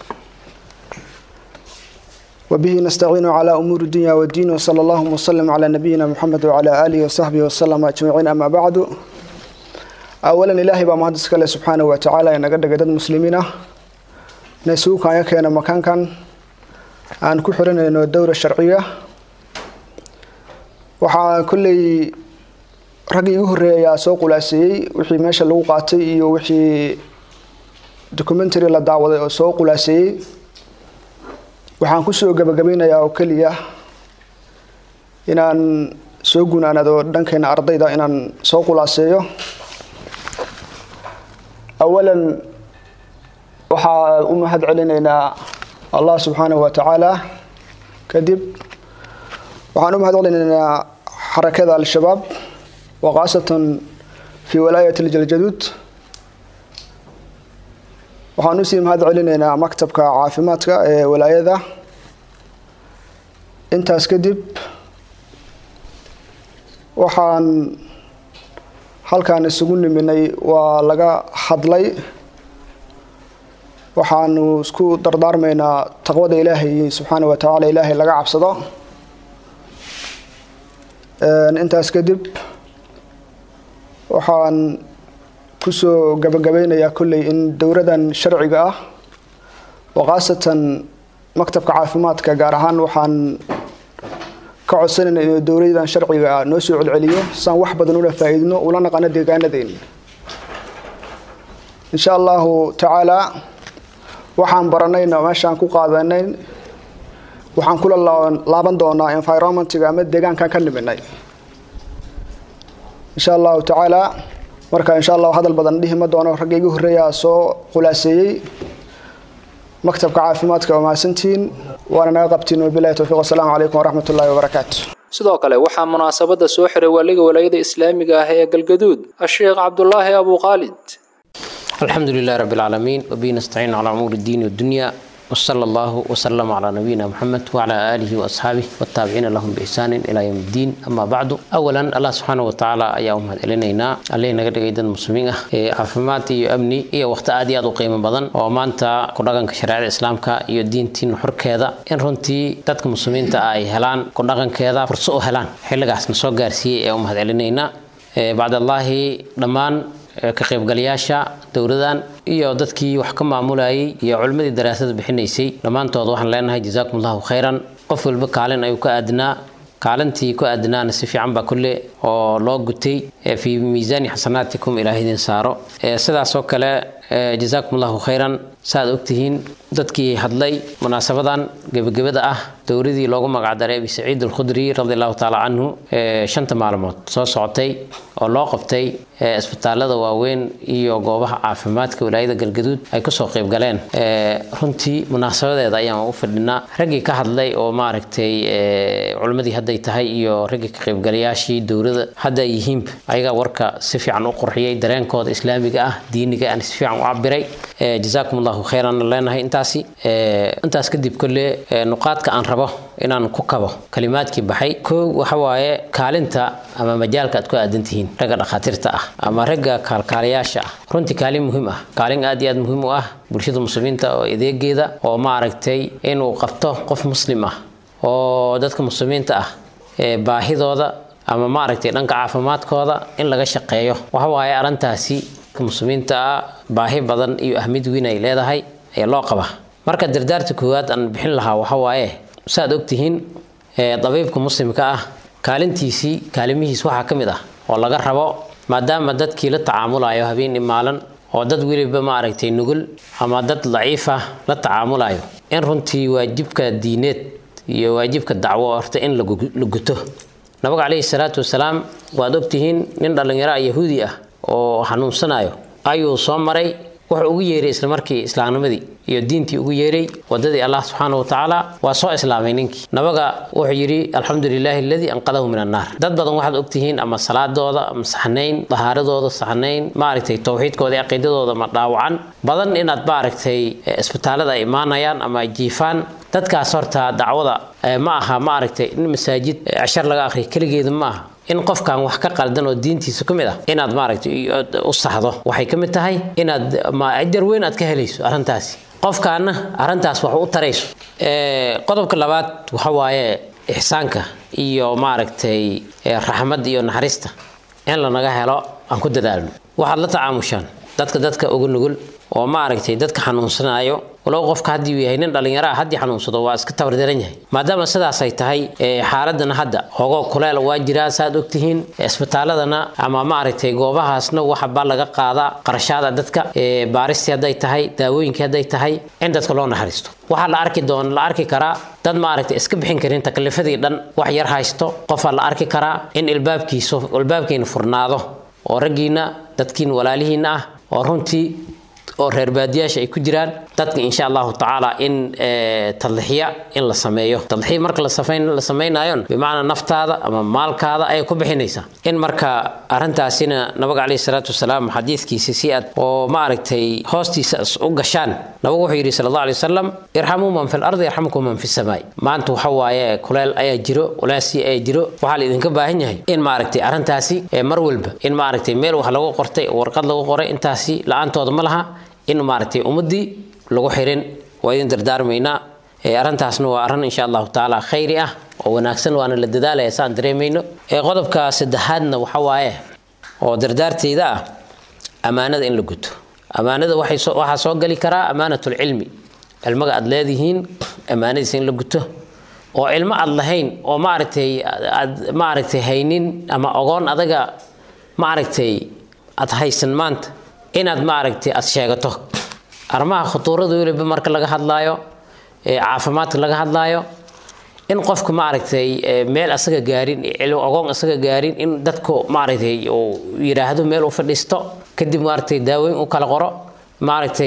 وبه نستعين على أمور الدنيا والدين وصلى الله وسلم على نبينا محمد وعلى آله وصحبه وسلم أجمعين أما بعد أولا إلهي بمهدس كله سبحانه وتعالى إن قد قدد مسلمين نسوك يكينا مكان كان أن كحرنا إنه الدورة الشرعية وحا كل raggii igu horreeyay ayaa soo qulaaseeyey wixii meesha lagu qaatay iyo wixii documentary la daawaday oo soo qulaaseeyey waxaan kusoo gabagabeynayaa oo keliya inaan soo gunaanado dhankeena ardayda inaan soo qulaaseeyo awalan waxaa u mahad celinaynaa allah subxaanahu wa tacaala kadib waxaan u mahad celinaynaa xarakada al-shabaab وخاصة في ولاية الجلجدود waxaan usii mahad celinaynaa maktabka caafimaadka ee walaayada intaas kadib waxaan halkaan isugu niminay waa laga hadlay waxaanu isku dardaarmaynaa taqwada ilaahay subxaana wa tacaala ilaahay laga cabsado intaas kadib waxaan kusoo gabagabeynayaa kolley in dowladan sharciga ah oo khaasatan maktabka caafimaadka gaar ahaan waxaan ka codsanayna inuu dowladan sharciga ah noo soo celceliyo saan wax badan ula faa-iidno ula naqano deegaanadeyn insha allahu tacaala waxaan baranayna meeshaan ku qaadanay waxaan kula laaban doonaa environmentiga ama deegaankan ka niminay insha allahu tacaala marka insha allahu hadal badan dhihi ma doono ragga igu horreeyaa soo khulaaseeyey maktabka caafimaadka waa mahadsantihiin waana naga qabtiin wabilahi towfiiq wasalaamu calaykum waraxmat ullahi wabarakaatu sidoo kale waxaa munaasabada soo xiray waaliga walaayada islaamiga ah ee galgaduud asheekh cabdulaahi abu khaalid الحمد لله رب العالمين وبه نستعين على أمور الدين والدنيا وصلى الله وسلم على نبينا محمد وعلى آله وأصحابه والتابعين لهم بإحسان إلى يوم الدين أما بعد أولا الله سبحانه وتعالى أيام هذا إلينا علينا قد قيد المسلمين عافمات أمني إيه وقت آدي أدو قيمة بدن وما أنت كردغن كشريعة الإسلام كا iyo diintiin xor keeda in runtii dadka muslimiinta ay helaan ku dhaqankeeda furso u helaan xilligaasna soo gaarsiiyey ee u mahad celinayna bacdallaahi dhammaan ka qaybgalayaasha dowladan iyo dadkii wax ka maamulayay iyo culimmadii daraasada bixinaysay dhammaantood waxaan leenahay jazaakum allahu khayran qof walba kaalin ayuu ka aadnaa kaalintii ku aadnaana si fiican baa kulle oo loo gutay fii miisaani xasanaatikum ilaah idin saaro sidaas oo kale jazaakum allahu khayran saaad ogtihiin dadkii hadlay munaasabadan gebagabada ah dowladii loogu magacdaray abi saciid alkhudri radi allahu taala canhu shanta maalmood soo socotay oo loo qabtay isbitaalada waaweyn iyo goobaha caafimaadka walaayada galgaduud ay kusoo qayb galeen runtii munaasabadeeda ayaan u fadhinaa raggii ka hadlay oo maaragtay culimmadii hadday tahay iyo raggii ka qaybgalayaashii dowlada hadda ay yihiinba ayagaa warka si fiican u qurxiyey dareenkooda islaamiga ah diiniga aan si fiican u cabiray jazaakum allahu khayran leenahay intaasi intaas kadib kolle nuqaadka aan rabo inaan ku kabo kalimaadkii baxay kow waxa waaye kaalinta ama majaalka aad ku aadan tihiin ragga dhakhaatiirta ah ama ragga kaalkaalayaasha ah runtii kaalin muhiim ah kaalin aad iyo aad muhiim u ah bulshada muslimiinta oo adeegeeda oo maaragtay inuu qabto qof muslim ah oo dadka muslimiinta ah baahidooda ama maaragtay dhanka caafimaadkooda in laga shaqeeyo waxa waaye arrintaasi muslimiinta ah baahi badan iyo ahmid weyn ay leedahay ayaa loo qabaa marka dardaarta koowaad aan bixin lahaa waxa waaye saaad ogtihiin dabiibka muslimka ah kaalintiisii kaalimihiis waxaa ka mid ah oo laga rabo maadaama dadkii la tacaamulayo habeen imaalan oo dad weliba maaragtay nugul ama dad daciifa la tacaamulayo in runtii waajibka diineed iyo waajibka dacwo horta in la guto nabiga calayhi salaatu wasalaam waad ogtihiin nin dhallinyaro yahuudi ah oo xanuunsanayo ayuu soo maray wuxuu ugu yeeray isla markii islaamnimadii iyo diintii ugu yeeray wadadii allah subxaana wa tacaala waa soo islaamay ninkii nabaga wuxuu yidhi alxamdu lilaahi aladii anqadahu min annaar dad badan waxaad ogtihiin ama salaadooda ama saxnayn dahaaradooda saxnayn maaragtay towxiidkooda iyo caqiidadooda ma dhaawacan badan inaad maaragtay isbitaalada ay imaanayaan ama ay jiifaan dadkaas horta dacwada ma aha maaragtay in masaajid cashar laga akhriyo keligeeda ma aha in qofkan wax ka qaldan oo diintiisa ka mid ah inaad maaragtay u saxdo waxay ka mid tahay inaad ajar weyn aad ka helayso arrintaasi qofkaana arrintaas wax u tarayso qodobka labaad waxa waaye ixsaanka iyo maaragtay raxmad iyo naxariista in lanaga helo aan ku dadaalno waxaad la tacaamushaan dadka dadka ugu nugul oo maaragtay dadka xanuunsanayo walow qofka haddii uu yahay nin dhallinyaro ah haddii xanuunsado waa iska tabardaran yahay maadaama sidaas ay tahay xaaladana hadda hogo kuleel waa jiraa saaad ogtihiin isbitaaladana ama maaragtay goobahaasna waxabaa laga qaadaa qarashaada dadka baaristii hadday tahay daawooyinkii hadday tahay in dadka loo naxariisto waxaa la arki doon la arki karaa dad maaragtay iska bixin karin taklifadii dhan wax yar haysto qofaa la arki karaa in ilbaabkiisu ilbaabkiina furnaado oo raggiina dadkiina walaalihiina ah oo runtii oo reer baadiyaasha ay ku jiraan dadka insha allahu tacaala in tadlixiya in la sameeyo tadlixiya marka la samaynayon bimacnaa naftaada ama maalkaada ayay ku bixinaysaa in marka arrintaasina nabiga caleyhi salaatu wasalaam xadiidkiisa si aad oo maaragtay hoostiisa u gashaan nabigu wuxuu yidhi sala allah alay wasalam irxamuu man fi lardi yarxamkum man fi samaai maanta waxa waaye kuleel ayaa jiro walaasi ayaa jiro waxaa la idinka baahan yahay in maaragtay arrintaasi mar walba in maaragtay meel wax lagu qortay warqad lagu qoray intaasi la-aantooda ma laha in maaragtay ummadii lagu xirin waa idin dardaarmaynaa arrintaasna waa arrin insha allahu tacaala khayri ah oo wanaagsan waana la dadaalaya saan dareemayno qodobka saddexaadna waxa waaye oo dardaarteyda ah ammaanada in la guto ammaanada waxaa soo gali karaa ammaanatulcilmi cilmiga aad leedihiin ammaanadiisa in la guto oo cilmo aad lahayn oo maaragtay aad maaragtay haynin ama ogoon adaga maaragtay aad haysan maanta inaad maaragtay aad sheegato arrimaha khutuurada weliba marka laga hadlaayo caafimaadka laga hadlaayo in qofka maaragtay meel asaga gaarin ogoon asaga gaarin in dadku maaragtay uu yidhaahdo meel u fadhiisto kadib maaragtay daaweyn u kala qoro maaragtay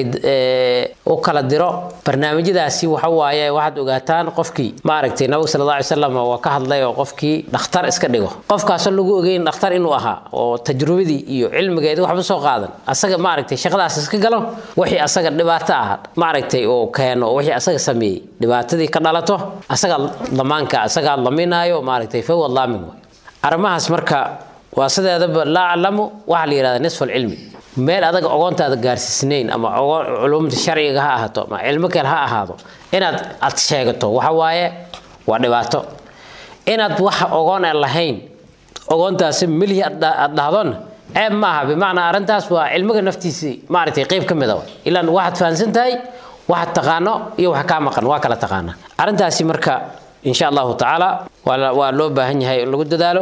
u kala diro barnaamijyadaasi waxa waaye waxaad ogaataan qofkii maaragtay nabiga sala alla alay slam waa ka hadlay oo qofkii dhakhtar iska dhigo qofkaasoo lagu ogeyn dhakhtar inuu ahaa oo tajrubadii iyo cilmigeedii waxba soo qaadan asaga maaragtay shaqadaas iska galo wixii asaga dhibaato ah maaragtay uu keeno wixii asaga sameeyey dhibaatadii ka dhalato asaga lamaanka asagaa laminaayo maaragtay fawa laamin way arrimahaas marka waa sideedaba laa aclamu waxaa la yidhahdaa nisfu alcilmi meel adaga ogoontaada gaarsiisnayn ama culumta sharciga ha ahaato ama cilmo kale ha ahaado inaad aad sheegato waxa waaye waa dhibaato inaad wax ogoon aan lahayn ogoontaasi milhi aad dhahdona ceeb maaha bimacnaa arrintaas waa cilmiga naftiisii maaragtay qeyb ka mid a ilaan waxaad fahansan tahay waxaad taqaano iyo wax kaa maqan waa kala taqaana arrintaasi marka insha allahu tacaala waa loo baahan yahay in lagu dadaalo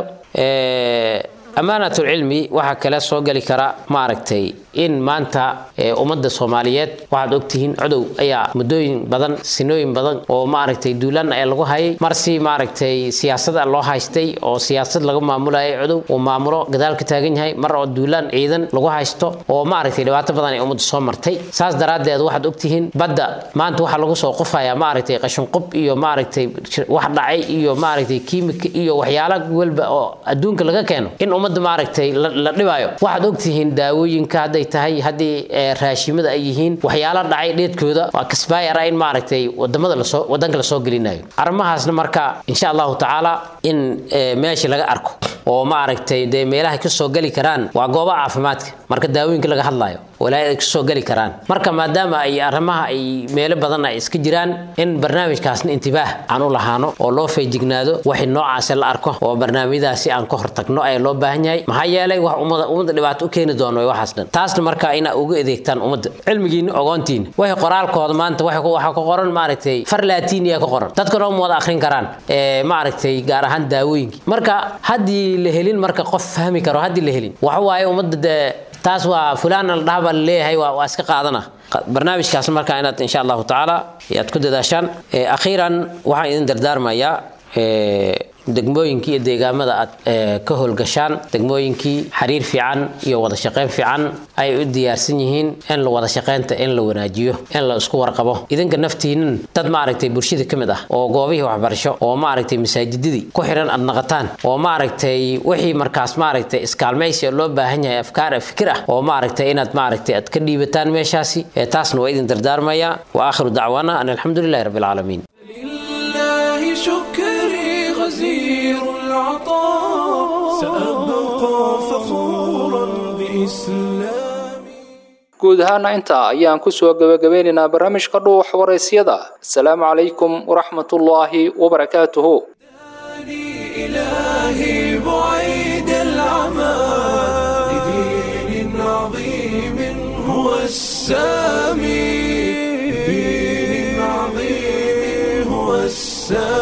ammaanatulcilmi waxaa kale soo geli kara maaragtay in maanta ummadda soomaaliyeed waxaad ogtihiin codow ayaa muddooyin badan sinooyin badan oo maaragtay duulaan ayaa lagu hayay marsi maaragtay siyaasada loo haystay oo siyaasad laga maamulayay codow uu maamulo gadaal ka taagan yahay mar oo duulaan ciidan lagu haysto oo maaragtay dhibaato badan ay ummadda soo martay saas daraaddeed waxaad ogtihiin badda maanta waxaa lagu soo qufayaa maaragtay qashinqub iyo maaragtay wax dhacay iyo maaragtay kiimika iyo waxyaala walba oo adduunka laga keeno in ummadda maaragtay la dhibaayo waxaad ogtihiin daawooyinka hadday tahay haddii raashimada ay yihiin waxyaala dhacay dheedkooda waa kasbaayara in maaragtay wadamada lasoo wadanka lasoo gelinayo arrimahaasna marka insha allahu tacaala in meesha laga arko oo maaragtay dee meelaha kasoo geli karaan waa goobaha caafimaadka marka daawooyinka laga hadlayo walaahi ay kasoo geli karaan marka maadaama ay arrimaha ay meelo badan ay iska jiraan in barnaamijkaasna intibaah aan u lahaano oo loo feejignaado waxay noocaasi la arko oo barnaamijyadaasi aan ka hortagno ayaa loo baahan yahay maxaa yeelay wax ummada ummadda dhibaato u keeni doono waxaas dhan taasna marka inaa uga adeegtaan ummadda cilmigiina ogoontiina waxay qoraalkooda maanta waxaa ku qoran maaragtay far laatiiniya ka qoran dadka dhan wada akhrin karaan maaragtay gaar ahaan daawooyinka marka haddii la helin marka qof fahmi karo haddii la helin waxa waaye ummadda dee taas waa fulaana la dhaha baa laleeyahay waa iska qaadana barnaamijkaas marka inaad insha allahu tacaala aad ku dadaashaan akhiiran waxaan idin dardaarmayaa degmooyinkii iyo deegaamada aad ka howlgashaan degmooyinkii xiriir fiican iyo wada shaqayn fiican ay u diyaarsan yihiin in la wada shaqaynta in la wanaajiyo in la isku warqabo idinka naftiinin dad maaragtay bulshada ka mid ah oo goobihii waxbarasho oo maaragtay masaajidadii ku xiran aad naqataan oo maaragtay wixii markaas maaragtay iskaalmaysi loo baahan yahay afkaar fikir ah oo maaragtay inaad maaragtay aad ka dhiibataan meeshaasi taasna waa idin dardaarmaya wa aakhiru dacwaana an alxamdulilahi rabbi alcaalamiin لله شكري غزير العطاء سأبقى فخورا بإسلامي guud ahaana intaa ayaan kusoo gebagabeynaynaa barnaamijka dhuux waraysyada asalaamu calaykum waraxmatullaahi wabarakaatuhu إلهي بعيد العمى لدين عظيم هو السامي لدين عظيم هو السامي